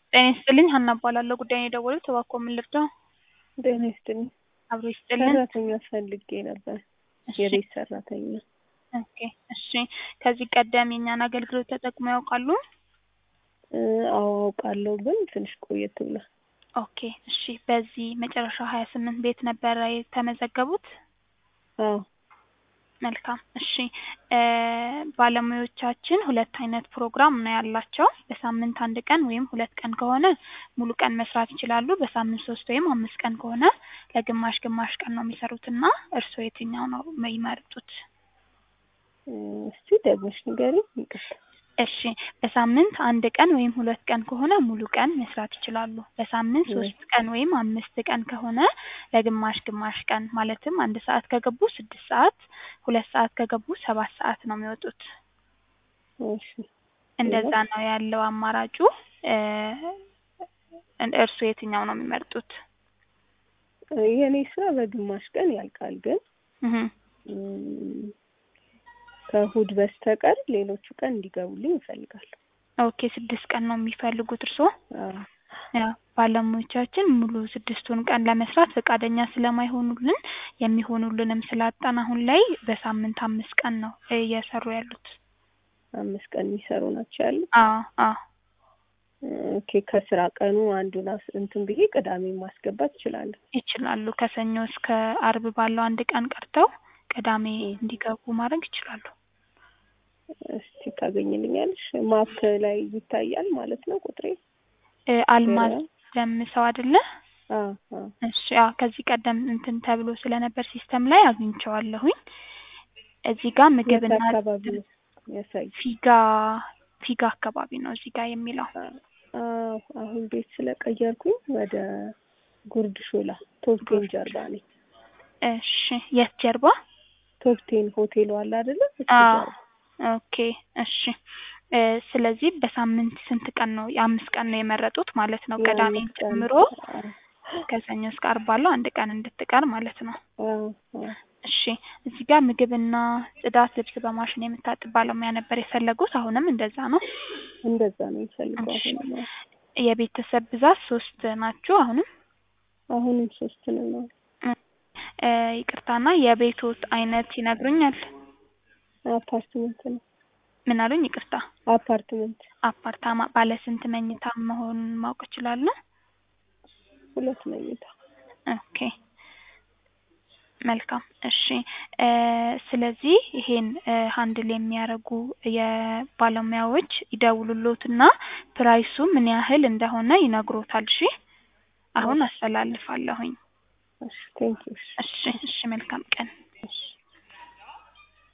ጤና ይስጥልኝ ሀና እባላለሁ ጉዳዩን የደወሉት እባክዎ ምን ልርዳዎ? ጤና ይስጥልኝ። አብሮ ይስጥልን። ሰራተኛ ፈልጌ ነበር፣ እሺ የቤት ሰራተኛ። ኦኬ እሺ ከዚህ ቀደም የእኛን አገልግሎት ተጠቅመው ያውቃሉ? እ፣ አዎ አውቃለሁ፣ ግን ትንሽ ቆየት ብሏል። ኦኬ እሺ በዚህ መጨረሻ ሀያ ስምንት ቤት ነበረ የተመዘገቡት? አዎ መልካም እሺ እ ባለሙያዎቻችን ሁለት አይነት ፕሮግራም ነው ያላቸው። በሳምንት አንድ ቀን ወይም ሁለት ቀን ከሆነ ሙሉ ቀን መስራት ይችላሉ። በሳምንት ሶስት ወይም አምስት ቀን ከሆነ ለግማሽ ግማሽ ቀን ነው የሚሰሩት እና እርስዎ የትኛው ነው የሚመርጡት? እ፣ እስቲ ደግመሽ ንገሪኝ። ይቅርታ። እሺ በሳምንት አንድ ቀን ወይም ሁለት ቀን ከሆነ ሙሉ ቀን መስራት ይችላሉ። በሳምንት እ። ሶስት ቀን ወይም አምስት ቀን ከሆነ ለግማሽ ግማሽ ቀን ማለትም አንድ ሰዓት ከገቡ ስድስት ሰዓት፣ ሁለት ሰዓት ከገቡ ሰባት ሰዓት ነው የሚወጡት። እሺ እንደዛ ነው ያለው አማራጩ። እ እርስዎ የትኛው ነው የሚመርጡት? እ፣ የእኔ ስራ በግማሽ ቀን ያልቃል፣ ግን እህ እም፣ ከእሑድ በስተቀር ሌሎቹ ቀን እንዲገቡልኝ እፈልጋለሁ። ኦኬ ስድስት ቀን ነው የሚፈልጉት እርስዎ? አዎ ያው ባለሙያዎቻችን ሙሉ ስድስቱን ቀን ለመስራት ፈቃደኛ ስለማይሆኑልን የሚሆኑልንም ስላጣን አሁን ላይ በሳምንት አምስት ቀን ነው እየሰሩ ያሉት። አምስት ቀን የሚሰሩ ናቸው ያሉት። አዎ አዎ ኦኬ ከስራ ቀኑ አንዱን አስ- እንትን ብዬ ቅዳሜ ማስገባት እችላለሁ። ይችላሉ። ከሰኞ እስከ አርብ ባለው አንድ ቀን ቀርተው ቅዳሜ እንዲገቡ ማድረግ ይችላሉ። እስቲ ታገኝልኛለሽ? ማፕ ላይ ይታያል ማለት ነው ቁጥሬ? እ አልማዝ ደምሰው አይደለ? አዎ አዎ እሺ አዎ ከዚህ ቀደም እንትን ተብሎ ስለነበር ሲስተም ላይ አግኝቼዋለሁኝ። እዚህ ጋር የት ምግብና አካባቢ ነው ያሳይ? ፊጋ ፊጋ አካባቢ ነው እዚህ ጋር የሚለው። አዎ አሁን ቤት ስለቀየርኩኝ ወደ ጉርድ ሾላ ቶፕቴን ጀርባ ነኝ። እሺ የት ጀርባ? ቶፕቴን ሆቴሉ አለ አይደለ? እሱ አዎ ጀርባ። ኦኬ እሺ እ ስለዚህ በሳምንት ስንት ቀን ነው? የአምስት ቀን ነው የመረጡት ማለት ነው። ቅዳሜን የአምስት ቀን። ጨምሮ አዎ ከሰኞ እስከ አርብ ባለው አንድ ቀን እንድትቀር ማለት ነው። አዎ አዎ። እሺ እዚህ ጋር ምግብና ጽዳት፣ ልብስ በማሽን የምታጥብ ባለሙያ ነበር የፈለጉት። አሁንም እንደዛ ነው? እንደዛ ነው የሚፈልገው እሺ አሁን ነው። የቤተሰብ ብዛት ሶስት ናችሁ አሁንም? አሁንም ሶስት ነን ነው። እ ይቅርታና የቤቶት አይነት ይነግሩኛል? አፓርትመንት ነው። ምን አሉኝ? ይቅርታ አፓርትመንት አፓርታማ ባለ ስንት መኝታ መሆኑን ማወቅ እችላለሁ? ሁለት መኝታ። ኦኬ መልካም እሺ እ ስለዚህ ይሄን እ ሀንድል የሚያደርጉ የባለሙያዎች ይደውሉልዎትና ፕራይሱ ምን ያህል እንደሆነ ይነግሮታል። እሺ አሁን አስተላልፋለሁኝ። እሺ ቴንኪው። እሺ እሺ መልካም ቀን